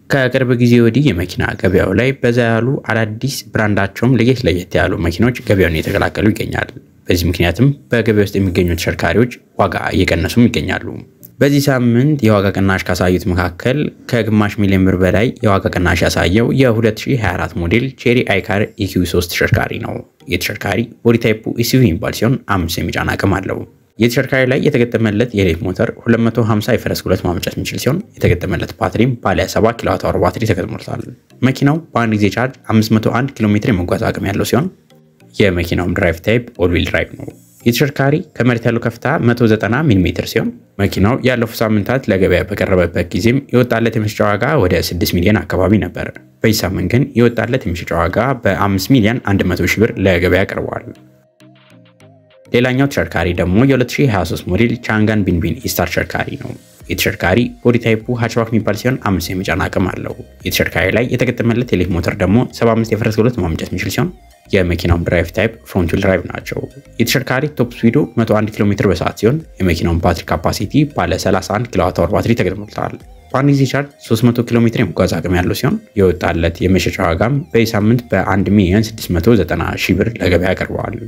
ከቅርብ ጊዜ ወዲህ የመኪና ገበያው ላይ በዛ ያሉ አዳዲስ ብራንዳቸውም ለየት ለየት ያሉ መኪኖች ገበያውን እየተቀላቀሉ ይገኛል። በዚህ ምክንያትም በገበያ ውስጥ የሚገኙ ተሽከርካሪዎች ዋጋ እየቀነሱም ይገኛሉ። በዚህ ሳምንት የዋጋ ቅናሽ ካሳዩት መካከል ከግማሽ ሚሊዮን ብር በላይ የዋጋ ቅናሽ ያሳየው የ2024 ሞዴል ቼሪ አይካር ኢኪው 3 ተሽከርካሪ ነው። የተሽከርካሪ ቦዲ ታይፑ ኤስዩቪ የሚባል ሲሆን አምስት የሚጫን አቅም አለው። የተሽከርካሪ ላይ የተገጠመለት የኤሌክትሪክ ሞተር 250 የፈረስ ጉልበት ማመንጨት የሚችል ሲሆን የተገጠመለት ባትሪም ባለ 7 ኪሎዋት አወር ባትሪ ተገጥሞለታል። መኪናው በአንድ ጊዜ ቻርጅ 501 ኪሎ ሜትር የመጓዝ አቅም ያለው ሲሆን የመኪናውም ድራይቭ ታይፕ ኦል ዊል ድራይቭ ነው። የተሽከርካሪ ከመሬት ያለው ከፍታ 190 ሚሊ ሜትር ሲሆን መኪናው ያለፉት ሳምንታት ለገበያ በቀረበበት ጊዜም የወጣለት የመሸጫ ዋጋ ወደ 6 ሚሊዮን አካባቢ ነበር። በዚህ ሳምንት ግን የወጣለት የመሸጫ ዋጋ በ5 ሚሊዮን 100 ሺህ ብር ለገበያ ቀርቧል። ሌላኛው ተሽከርካሪ ደግሞ የ2023 ሞዴል ቻንጋን ቢንቢን ኢስታር ተሽከርካሪ ነው። የተሽከርካሪ ቦዲ ታይፑ ሃችባክ የሚባል ሲሆን አምስት የመጫን አቅም አለው። የተሽከርካሪ ላይ የተገጠመለት የኤሌክትሪክ ሞተር ደግሞ 75 የፈረስ ጉልበት ማመንጨት የሚችል ሲሆን የመኪናውን ድራይቭ ታይፕ ፍሮንት ዊል ድራይቭ ናቸው። የተሽከርካሪ ቶፕ ስፒዱ 101 ኪሎ ሜትር በሰዓት ሲሆን የመኪናውን ባትሪ ካፓሲቲ ባለ 31 ኪሎዋት አወር ባትሪ ተገጥሞለታል። በአንድ ጊዜ ቻርጅ 300 ኪሎ ሜትር የመጓዝ አቅም ያለው ሲሆን የወጣለት የመሸጫ ዋጋም በዚህ ሳምንት በ1 ሚሊዮን 690 ሺህ ብር ለገበያ ቀርበዋል።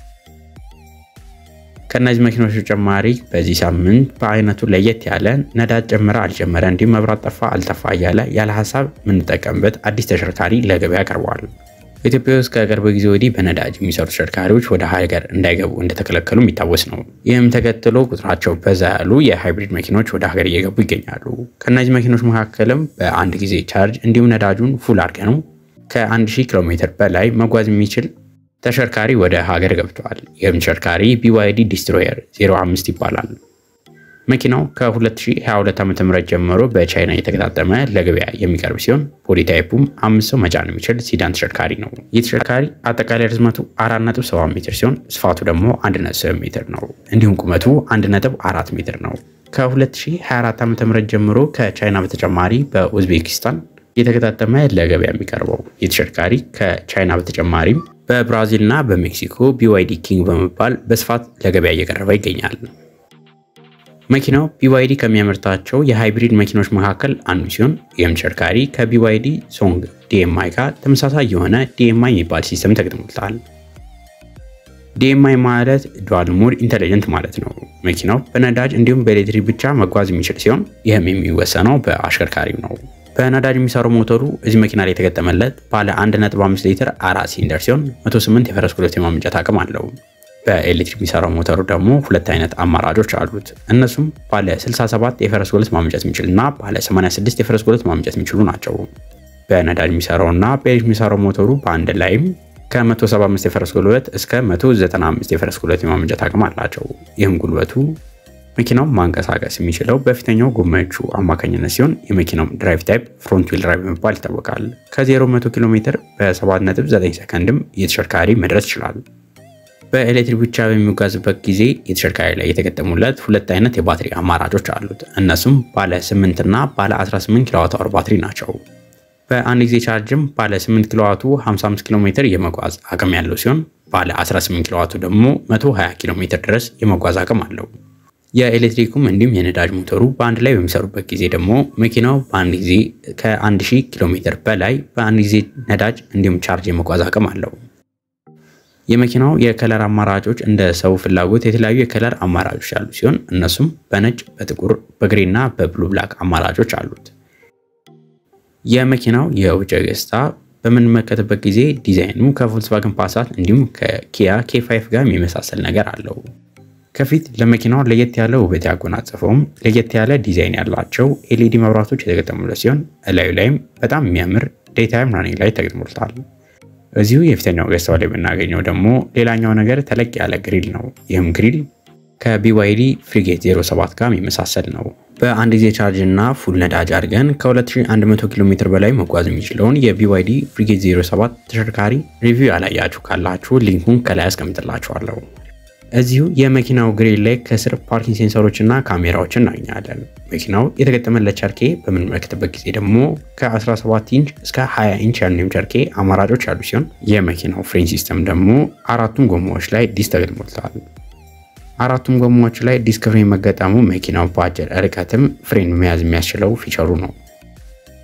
ከእነዚህ መኪኖች ተጨማሪ በዚህ ሳምንት በአይነቱ ለየት ያለ ነዳጅ ጨመረ አልጨመረ እንዲሁም መብራት ጠፋ አልጠፋ እያለ ያለ ሀሳብ የምንጠቀምበት አዲስ ተሽከርካሪ ለገበያ ቀርበዋል። ኢትዮጵያ ውስጥ ከቅርብ ጊዜ ወዲህ በነዳጅ የሚሰሩ ተሽከርካሪዎች ወደ ሀገር እንዳይገቡ እንደተከለከሉ የሚታወስ ነው። ይህም ተከትሎ ቁጥራቸው በዛ ያሉ የሃይብሪድ መኪኖች ወደ ሀገር እየገቡ ይገኛሉ። ከእነዚህ መኪኖች መካከልም በአንድ ጊዜ ቻርጅ እንዲሁም ነዳጁን ፉል አድርገ ነው ከ1000 ኪሎ ሜትር በላይ መጓዝ የሚችል ተሽከርካሪ ወደ ሀገር ገብተዋል። ይህም ተሽከርካሪ ቢዋይዲ ዲስትሮየር 05 ይባላል። መኪናው ከ2022 ዓ.ም ጀምሮ በቻይና የተገጣጠመ ለገበያ የሚቀርብ ሲሆን ቦዲ ታይፑም አምስት ሰው መጫን የሚችል ሲዳን ተሽከርካሪ ነው። ይህ ተሽከርካሪ አጠቃላይ ርዝመቱ 4.7 ሜትር ሲሆን ስፋቱ ደግሞ 1.7 ሜትር ነው። እንዲሁም ቁመቱ 1.4 ሜትር ነው። ከ2024 ዓ.ም ጀምሮ ከቻይና በተጨማሪ በኡዝቤኪስታን የተገጣጠመ ለገበያ የሚቀርበው ይህ ተሽከርካሪ ከቻይና በተጨማሪም በብራዚል እና በሜክሲኮ ቢዋይዲ ኪንግ በመባል በስፋት ለገበያ እየቀረበ ይገኛል። መኪናው ቢዋይዲ ከሚያመርታቸው የሃይብሪድ መኪኖች መካከል አንዱ ሲሆን ይህም ተሽከርካሪ ከቢዋይዲ ሶንግ ዲኤምአይ ጋር ተመሳሳይ የሆነ ዲኤምአይ የሚባል ሲስተም ተገጥሞለታል። ዲኤምአይ ማለት ዱዋል ሞድ ኢንተሊጀንት ማለት ነው። መኪናው በነዳጅ እንዲሁም በኤሌክትሪክ ብቻ መጓዝ የሚችል ሲሆን ይህም የሚወሰነው በአሽከርካሪው ነው። በነዳጅ የሚሰራው ሞተሩ እዚህ መኪና ላይ የተገጠመለት ባለ 1.5 ሊትር አራት ሲሊንደር ሲሆን 108 የፈረስ ጉልበት የማመንጨት አቅም አለው። በኤሌክትሪክ የሚሰራው ሞተሩ ደግሞ ሁለት አይነት አማራጮች አሉት። እነሱም ባለ 67 የፈረስ ጉልበት ማመንጨት የሚችል እና ባለ 86 የፈረስ ጉልበት ማመንጨት የሚችሉ ናቸው። በነዳጅ የሚሰራው እና በኤሌክትሪክ የሚሰራው ሞተሩ በአንድ ላይም ከ175 የፈረስ ጉልበት እስከ 195 የፈረስ ጉልበት የማመንጨት አቅም አላቸው። ይህም ጉልበቱ መኪናው ማንቀሳቀስ የሚችለው በፊተኛው ጎማዎቹ አማካኝነት ሲሆን የመኪናው ድራይቭ ታይፕ ፍሮንት ዊል ድራይቭ በመባል ይታወቃል። ከ0 100 ኪሎ ሜትር በ7.9 ሰከንድም የተሽከርካሪ መድረስ ይችላል። በኤሌክትሪክ ብቻ በሚጓዝበት ጊዜ የተሽከርካሪ ላይ የተገጠሙለት ሁለት አይነት የባትሪ አማራጮች አሉት። እነሱም ባለ 8 እና ባለ 18 ኪሎዋት አወር ባትሪ ናቸው። በአንድ ጊዜ ቻርጅም ባለ 8 ኪሎዋቱ 55 ኪሎ ሜትር የመጓዝ አቅም ያለው ሲሆን ባለ 18 ኪሎዋቱ ደግሞ 120 ኪሎ ሜትር ድረስ የመጓዝ አቅም አለው። የኤሌክትሪኩም እንዲሁም የነዳጅ ሞተሩ በአንድ ላይ በሚሰሩበት ጊዜ ደግሞ መኪናው በአንድ ጊዜ ከ1000 ኪሎ ሜትር በላይ በአንድ ጊዜ ነዳጅ እንዲሁም ቻርጅ የመጓዝ አቅም አለው። የመኪናው የከለር አማራጮች እንደ ሰው ፍላጎት የተለያዩ የከለር አማራጮች ያሉ ሲሆን እነሱም በነጭ፣ በጥቁር፣ በግሬ እና በብሉ ብላክ አማራጮች አሉት። የመኪናው የውጭ ገጽታ በምንመለከትበት ጊዜ ዲዛይኑ ከቮልክስቫገን ፓሳት እንዲሁም ከኪያ ኬ5 ጋር የሚመሳሰል ነገር አለው። ከፊት ለመኪናው ለየት ያለ ውበት ያጎናጸፈውም ለየት ያለ ዲዛይን ያላቸው ኤልኢዲ መብራቶች የተገጠሙለት ሲሆን እላዩ ላይም በጣም የሚያምር ዴይታይም ራኒንግ ላይ ተገጥሞለታል። እዚሁ የፊተኛው ገጽታው ላይ የምናገኘው ደግሞ ሌላኛው ነገር ተለቅ ያለ ግሪል ነው። ይህም ግሪል ከቢዋይዲ ፍሪጌት 07 ጋር የሚመሳሰል ነው። በአንድ ጊዜ ቻርጅ እና ፉል ነዳጅ አድርገን ከ2100 ኪሎ ሜትር በላይ መጓዝ የሚችለውን የቢዋይዲ ፍሪጌት 07 ተሽከርካሪ ሪቪው ያላያችሁ ካላችሁ ሊንኩን ከላይ አስቀምጥላችኋለሁ። እዚሁ የመኪናው ግሪል ላይ ከስር ፓርኪንግ ሴንሰሮች እና ካሜራዎችን እናገኛለን። መኪናው የተገጠመለት ቸርኬ በምንመለከትበት ጊዜ ደግሞ ከ17 ኢንች እስከ 20 ኢንች ያሉ ቸርኬ አማራጮች ያሉ ሲሆን የመኪናው ፍሬን ሲስተም ደግሞ አራቱም ጎማዎች ላይ ዲስክ ተገጥሞለታል። አራቱም ጎማዎች ላይ ዲስክ ፍሬን መገጠሙ መኪናው በአጭር ርቀትም ፍሬን መያዝ የሚያስችለው ፊቸሩ ነው።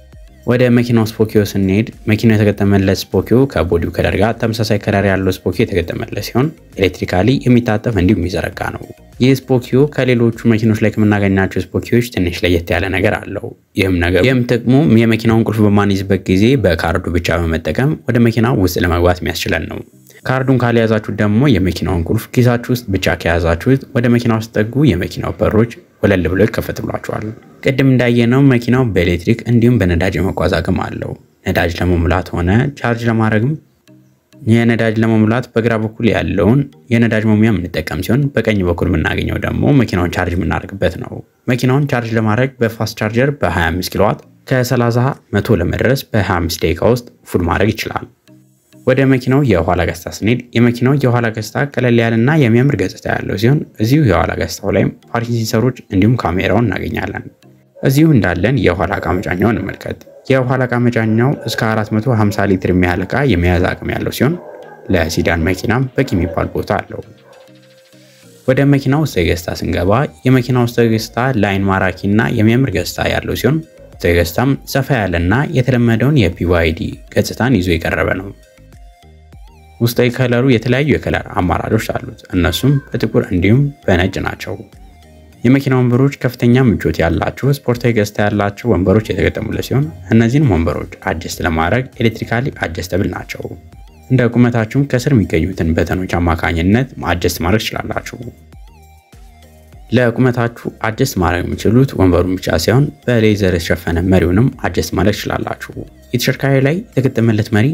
ወደ መኪናው ስፖኪዮ ስንሄድ መኪናው የተገጠመለት ስፖኪዮ ከቦዲው ከለር ጋር ተመሳሳይ ከለር ያለው ስፖኪዮ የተገጠመለት ሲሆን ኤሌክትሪካሊ የሚታጠፍ እንዲሁም የሚዘረጋ ነው። ይህ ስፖኪዮ ከሌሎቹ መኪኖች ላይ ከምናገኛቸው ስፖኪዮች ትንሽ ለየት ያለ ነገር አለው። ይህም ነገር ይህም ጥቅሙ የመኪናውን ቁልፍ በማንይዝበት ጊዜ በካርዱ ብቻ በመጠቀም ወደ መኪናው ውስጥ ለመግባት የሚያስችለን ነው። ካርዱን ካልያዛችሁት ደግሞ የመኪናውን ቁልፍ ኪሳችሁ ውስጥ ብቻ ከያዛችሁት ወደ መኪናው ስጠጉ የመኪናው በሮች ወለል ብሎ ይከፈትሏቸዋል። ቅድም እንዳየነው መኪናው በኤሌክትሪክ እንዲሁም በነዳጅ የመጓዝ አቅም አለው። ነዳጅ ለመሙላት ሆነ ቻርጅ ለማድረግም የነዳጅ ለመሙላት በግራ በኩል ያለውን የነዳጅ መሙያ የምንጠቀም ሲሆን በቀኝ በኩል የምናገኘው ደግሞ መኪናውን ቻርጅ የምናደርግበት ነው። መኪናውን ቻርጅ ለማድረግ በፋስት ቻርጀር በ25 ኪሎዋት ከ30 መቶ ለመድረስ በ25 ደቂቃ ውስጥ ፉል ማድረግ ይችላል። ወደ መኪናው የኋላ ገጽታ ስንሄድ የመኪናው የኋላ ገጽታ ቀለል ያለና የሚያምር ገጽታ ያለው ሲሆን እዚሁ የኋላ ገጽታው ላይም ፓርኪንግ ሴንሰሮች እንዲሁም ካሜራውን እናገኛለን። እዚሁ እንዳለን የኋላ እቃ መጫኛው እንመልከት። የኋላ እቃ መጫኛው እስከ 450 ሊትር የሚያህል እቃ የመያዝ አቅም ያለው ሲሆን ለሲዳን መኪናም በቂ የሚባል ቦታ አለው። ወደ መኪና ውስጥ ገጽታ ስንገባ የመኪና ውስጥ ገጽታ ለአይን ማራኪና የሚያምር ገጽታ ያለው ሲሆን ገጽታም ሰፋ ያለና የተለመደውን የቢዋይዲ ገጽታን ይዞ የቀረበ ነው። ውስጣዊ ከለሩ የተለያዩ የከለር አማራጮች አሉት። እነሱም በጥቁር እንዲሁም በነጭ ናቸው። የመኪና ወንበሮች ከፍተኛ ምቾት ያላቸው ስፖርታዊ ገጽታ ያላቸው ወንበሮች የተገጠሙለት ሲሆን እነዚህንም ወንበሮች አጀስት ለማድረግ ኤሌክትሪካሊ አጀስተብል ናቸው። እንደ ቁመታችሁም ከስር የሚገኙትን በተኖች አማካኝነት አጀስት ማድረግ ትችላላችሁ። ለቁመታችሁ አጀስት ማድረግ የሚችሉት ወንበሩን ብቻ ሳይሆን በሌዘር የተሸፈነ መሪውንም አጀስት ማድረግ ትችላላችሁ። የተሽከርካሪ ላይ የተገጠመለት መሪ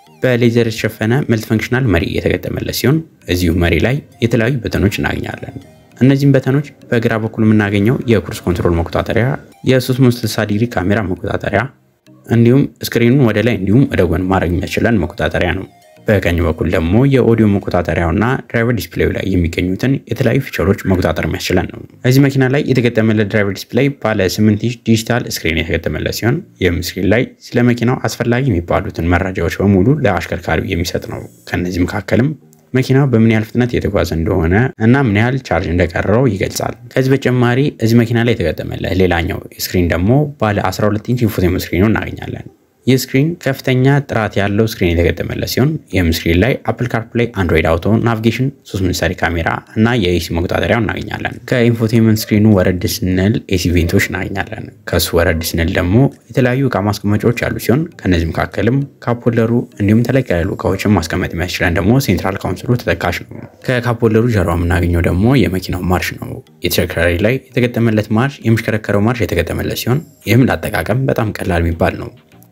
በሌዘር የተሸፈነ መልቲ ፈንክሽናል መሪ የተገጠመለት ሲሆን እዚሁ መሪ ላይ የተለያዩ በተኖች እናገኛለን። እነዚህም በተኖች በግራ በኩል የምናገኘው የክሩዝ ኮንትሮል መቆጣጠሪያ፣ የ360 ዲግሪ ካሜራ መቆጣጠሪያ እንዲሁም ስክሪኑን ወደ ላይ እንዲሁም ወደ ጎን ማድረግ የሚያስችለን መቆጣጠሪያ ነው። በቀኝ በኩል ደግሞ የኦዲዮ መቆጣጠሪያውና ድራይቨር ዲስፕሌዩ ላይ የሚገኙትን የተለያዩ ፊቸሮች መቆጣጠር የሚያስችለን ነው። እዚህ መኪና ላይ የተገጠመለት ድራይቨር ዲስፕሌይ ባለ 8 ኢንች ዲጂታል ስክሪን የተገጠመለት ሲሆን ይህም ስክሪን ላይ ስለ መኪናው አስፈላጊ የሚባሉትን መረጃዎች በሙሉ ለአሽከርካሪው የሚሰጥ ነው። ከእነዚህ መካከልም መኪናው በምን ያህል ፍጥነት የተጓዘ እንደሆነ እና ምን ያህል ቻርጅ እንደቀረው ይገልጻል። ከዚህ በተጨማሪ እዚህ መኪና ላይ የተገጠመለት ሌላኛው ስክሪን ደግሞ ባለ 12 ኢንች ኢንፎቴመንት ስክሪኑ እናገኛለን። ይህ ስክሪን ከፍተኛ ጥራት ያለው ስክሪን የተገጠመለት ሲሆን ይህም ስክሪን ላይ አፕል ካርፕላይ፣ አንድሮይድ አውቶ፣ ናቪጌሽን፣ 3 ምሳሌ ካሜራ እና የኤሲ መቆጣጠሪያው እናገኛለን። ከኢንፎቴመንት ስክሪኑ ወረድ ስንል ኤሲ ቬንቶች እናገኛለን። ከሱ ወረድ ስንል ደግሞ የተለያዩ እቃ ማስቀመጫዎች ያሉ ሲሆን ከነዚህ መካከልም ካፖለሩ እንዲሁም ተለቅ ያሉ እቃዎችን ማስቀመጥ የሚያስችለን ደግሞ ሴንትራል ካውንስሉ ተጠቃሽ ነው። ከካፖለሩ ጀርባ የምናገኘው ደግሞ የመኪናው ማርሽ ነው። የተሽከርካሪ ላይ የተገጠመለት ማርሽ የሚሽከረከረው ማርሽ የተገጠመለት ሲሆን ይህም ለአጠቃቀም በጣም ቀላል የሚባል ነው።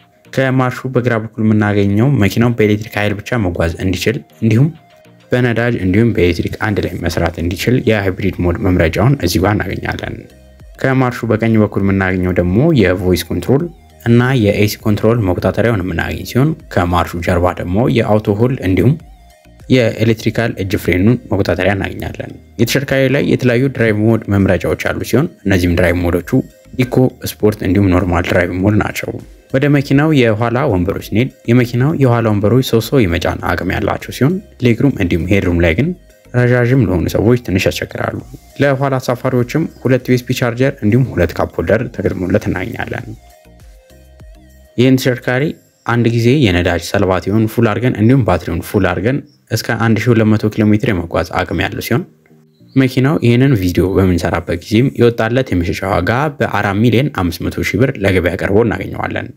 ከማርሹ በግራ በኩል የምናገኘው መኪናው በኤሌክትሪክ ኃይል ብቻ መጓዝ እንዲችል እንዲሁም በነዳጅ እንዲሁም በኤሌክትሪክ አንድ ላይ መስራት እንዲችል የሃይብሪድ ሞድ መምረጫውን እዚህ ጋር እናገኛለን። ከማርሹ በቀኝ በኩል የምናገኘው ደግሞ የቮይስ ኮንትሮል እና የኤሲ ኮንትሮል መቆጣጠሪያውን የምናገኝ ሲሆን ከማርሹ ጀርባ ደግሞ የአውቶ ሆል እንዲሁም የኤሌክትሪካል እጅ ፍሬኑን መቆጣጠሪያ እናገኛለን። የተሽከርካሪ ላይ የተለያዩ ድራይቭ ሞድ መምረጫዎች ያሉ ሲሆን እነዚህም ድራይቭ ሞዶቹ ኢኮ፣ ስፖርት እንዲሁም ኖርማል ድራይቭ ሞድ ናቸው። ወደ መኪናው የኋላ ወንበሮች ስንሄድ የመኪናው የኋላ ወንበሮች ሶስት ሰው የመጫን አቅም ያላቸው ሲሆን ሌግሩም እንዲሁም ሄድሩም ላይ ግን ረዣዥም ለሆኑ ሰዎች ትንሽ ያስቸግራሉ። ለኋላ ተሳፋሪዎችም ሁለት ዩኤስቢ ቻርጀር እንዲሁም ሁለት ካፕ ሆልደር ተገጥሞለት እናገኛለን። ይህን ተሽከርካሪ አንድ ጊዜ የነዳጅ ሰልባቲውን ፉል አድርገን እንዲሁም ባትሪውን ፉል አድርገን እስከ 1200 ኪሎ ሜትር የመጓዝ አቅም ያለው ሲሆን መኪናው ይህንን ቪዲዮ በምንሰራበት ጊዜም የወጣለት የመሸጫ ዋጋ በ4 ሚሊዮን 500 ሺህ ብር ለገበያ ቀርቦ እናገኘዋለን።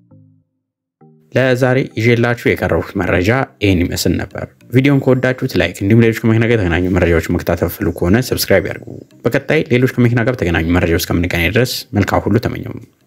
ለዛሬ ይዤላችሁ የቀረቡት መረጃ ይህን ይመስል ነበር። ቪዲዮን ከወዳችሁት ላይክ፣ እንዲሁም ሌሎች ከመኪና ጋር የተገናኙ መረጃዎች መከታተል ፈልጉ ከሆነ ሰብስክራይብ ያድርጉ። በቀጣይ ሌሎች ከመኪና ጋር የተገናኙ መረጃዎች እስከምንገናኝ ድረስ መልካም ሁሉ ተመኘው።